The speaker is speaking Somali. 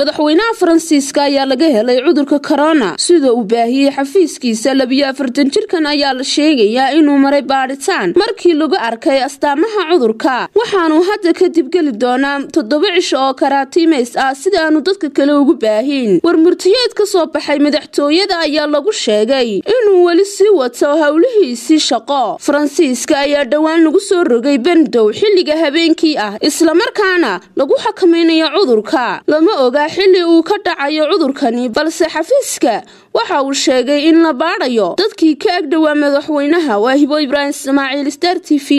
madaxweynaha faransiiska ayaa laga helay cudurka korona sida uu baahiyey xafiiskiisa labiyo afartan jirkan ayaa la sheegayaa inuu maray baadhitaan markii lagu arkay astaamaha cudurka waxaanuu hadda kadib geli doonaa toddoba cisho oo karaatiimays ah sida aanu dadka kale ugu baahin war murtiyeed ka soo baxay madaxtooyada ayaa lagu sheegay inuu weli sii wato howlihiisii shaqo faransiiska ayaa dhowaan lagu soo rogay bendow xilliga habeenkii ah islamarkaana lagu xakamaynayo cudurka lama oga xilli uu ka dhacayo cudurkani balse xafiiska waxa uu sheegay in la baadhayo dadkii ka agdhowaa madaxweynaha waa hibo ibraahim ismaaciil star t v